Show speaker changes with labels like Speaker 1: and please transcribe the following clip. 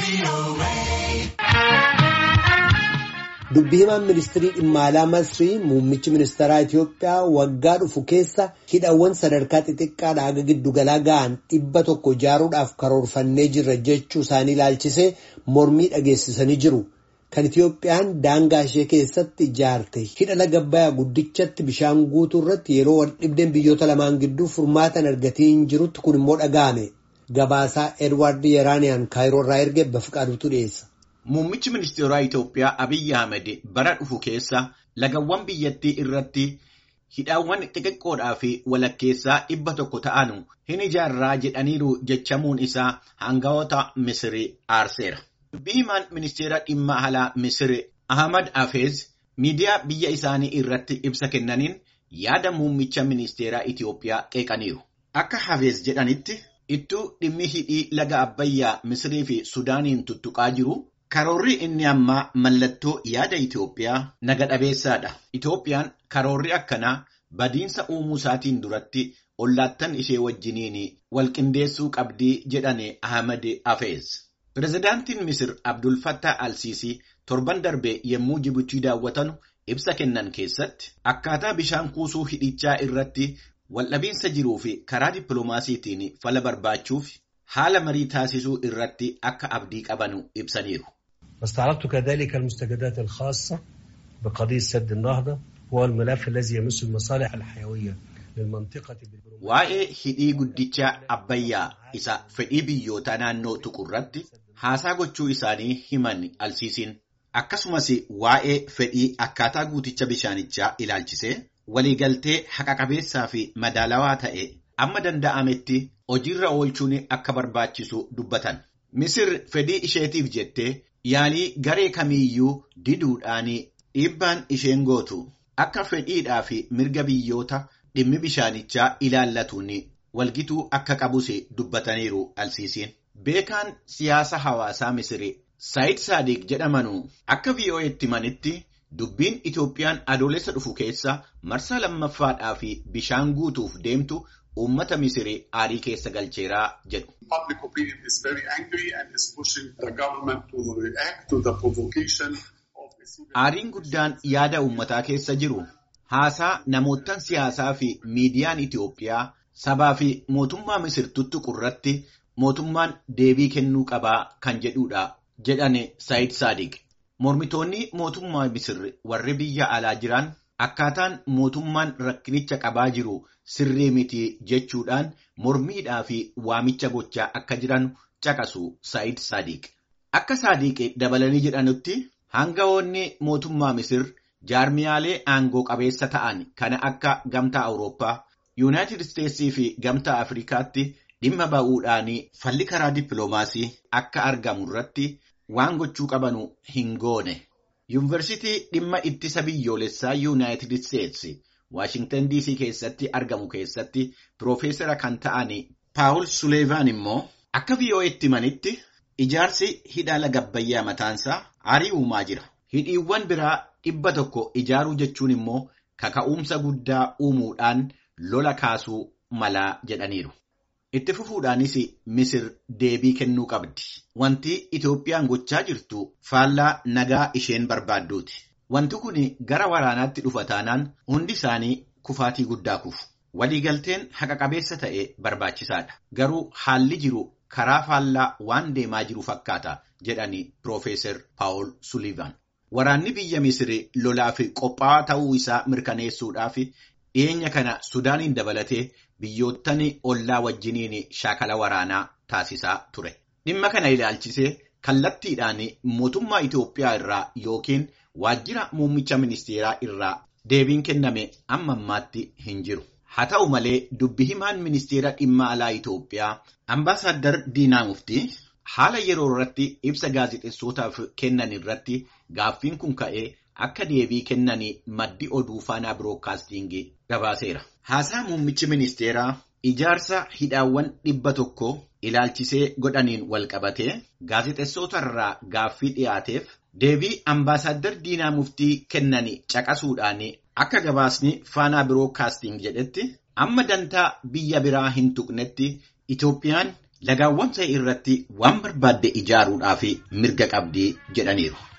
Speaker 1: Dubbi himaan ministirii dhimma alaa Masrii muummichi ministeeraa Itiyoophiyaa waggaa dhufu keessa hidhawwan sadarkaa xixiqqaadhaa haga giddugalaa ga'an dhibba tokko ijaaruudhaaf karoorfannee jirra jechuu isaanii ilaalchisee mormii dhageessisanii jiru. Kan Itiyoophiyaan daangaa ishee keessatti ijaarte hidha laga Abbayyaa guddichatti bishaan guutuu irratti yeroo wal dhibdeen biyyoota lamaan gidduu furmaatan argatiin jirutti kun immoo dhaga'ame. Gabaasaa Edwaard Yeraaniyaan kaayiroo irraa erge Bafiqaaduutu dhiyeessa.
Speaker 2: Muummichi ministeeraa Itoophiyaa Abiyyi Ahmed bara dhufu keessa lagawwan biyyattii irratti hidhaawwan xixiqqoodhaa fi walakkeessaa dhibba tokko ta'anu hin ijaarraa jedhaniiru jechamuun isaa hangawoota Misirii aarseera. Dubbii himaan ministeera dhimma alaa Misiri Ahmad Hafeez miidiyaa biyya isaanii irratti ibsa kennaniin yaada muummicha ministeeraa Itoophiyaa qeeqaniiru. Akka Hafeez jedhanitti ittuu dhimmi hidhii laga Abbayyaa Misirii fi Sudaaniin tuttuqaa jiru. Karoorri inni ammaa mallattoo yaada Itoophiyaa naga dhabeessaadha. Itoophiyaan karoorri akkanaa badiinsa uumuu isaatiin duratti ollaattan ishee wajjiniin walqindeessuu qabdii jedhane Ahmad Hafeez. Pireezidaantiin Misir Abdul Fattah Al-Siisii torban darbe yommuu Jibuutii daawwatanu ibsa kennan keessatti akkaataa bishaan kuusuu hidhichaa irratti waldhabiinsa jiruu fi karaa dippiloomaasiitiin fala barbaachuuf haala marii taasisuu irratti akka abdii qabanu ibsaniiru.
Speaker 3: واستعرضت كذلك المستجدات الخاصة بقضية سد النهضة هو الملف الذي يمس المصالح الحيوية للمنطقة
Speaker 2: Waa'ee hidhii guddicha Abbayyaa isa fedhii biyyoota naannoo tuqurratti haasaa gochuu isaanii himan alsiisiin akkasumas waa'ee fedhii akkaataa guuticha bishaanichaa ilaalchisee waliigaltee haqa qabeessaa fi madaalawaa ta'e amma danda'ametti hojiirra oolchuun akka barbaachisu dubbatan. Misir fedhii isheetiif jettee yaalii garee kamiiyyuu diduudhaan dhiibbaan isheen gootu akka fedhiidhaa fi mirga biyyoota dhimmi bishaanichaa ilaallatuun walgituu akka qabus dubbataniiru alsiisiin. Beekaan siyaasa hawaasaa Misirii Saayid Saadiq jedhamanu akka VOA'tti himanitti dubbiin Itoophiyaan adoolessa dhufu keessa marsaa lammaffaadhaa fi bishaan guutuuf deemtu uummata Misirii aarii keessa galcheeraa jedhu.
Speaker 4: Public opinion is very angry and is pushing the government to react to the provocation of
Speaker 2: Aariin guddaan yaada uummataa keessa jiru haasaa namoottan siyaasaa fi miidiyaan Itoophiyaa sabaa fi mootummaa Misir tuttuqu irratti mootummaan deebii kennuu qabaa kan jedhudha jedhane Saayid Saadiq. Mormitoonni mootummaa Misir warri biyya alaa jiran akkaataan mootummaan rakkinicha qabaa jiru sirrii miti jechuudhaan mormiidhaa fi waamicha gochaa akka jiran caqasu Saayid Saadiq. Akka Saadiq dabalanii jedhanutti hangawoonni mootummaa Misir jaarmiyaalee aangoo qabeessa ta'an kana akka gamtaa Awurooppaa, Yuunaayitid Isteetsii fi gamtaa Afrikaatti dhimma ba'uudhaan falli karaa dippiloomaasii akka argamu irratti waan gochuu qabanu hin goone. Yuunivarsiitii dhimma ittisa biyyoolessaa Yuunaayitid Isteetsi Waashingtan DC keessatti argamu keessatti Piroofeesara kan ta'an Paawul Suleevaan immoo akka VOA'tti himanitti ijaarsi hidha laga Abbayyaa mataansaa aarii uumaa jira. Hidhiiwwan biraa dhibba tokko ijaaruu jechuun immoo kaka'umsa guddaa uumuudhaan lola kaasuu malaa jedhaniiru. Itti fufuudhaanis Misir deebii kennuu qabdi. Wanti Itoophiyaan gochaa jirtu faallaa nagaa isheen barbaadduuti. Wanti kun gara waraanaatti dhufa taanaan hundi isaanii kufaatii guddaa kufu. Waliigalteen haqa qabeessa ta'e barbaachisaadha. Garuu haalli jiru karaa faallaa waan deemaa jiru fakkaata jedhani Piroofeesar Paawul Sulivan. Waraanni biyya Misiri lolaaf qophaa'aa ta'uu isaa mirkaneessuudhaaf dhiyeenya kana Sudaaniin dabalatee biyyoottan ollaa wajjiniin shaakala waraanaa taasisaa ture. Dhimma kana ilaalchisee kallattiidhaan mootummaa Itoophiyaa irraa yookiin waajjira muummicha ministeeraa irraa deebiin kenname amma ammaatti hin jiru. Haa ta'u malee dubbi himaan ministeera dhimma alaa Itoophiyaa Ambaasaddar Diinaa Muftii haala yeroo irratti ibsa gaazexeessootaaf kennan irratti gaaffiin kun ka'ee akka deebii kennan maddi oduu faanaa birookaastingii gabaaseera. Haasaa muummichi ministeeraa ijaarsa hidhaawwan dhibba tokko ilaalchisee godhaniin walqabatee gaazexeessoota irraa gaaffii dhiyaateef deebii ambaasaddar diinaa muftii kennan caqasuudhaan akka gabaasni faanaa birookaasting jedhetti amma dantaa biyya biraa hin tuqnetti Itoophiyaan lagaawwan ta'e irratti waan barbaadde ijaaruudhaaf mirga qabdii jedhaniiru.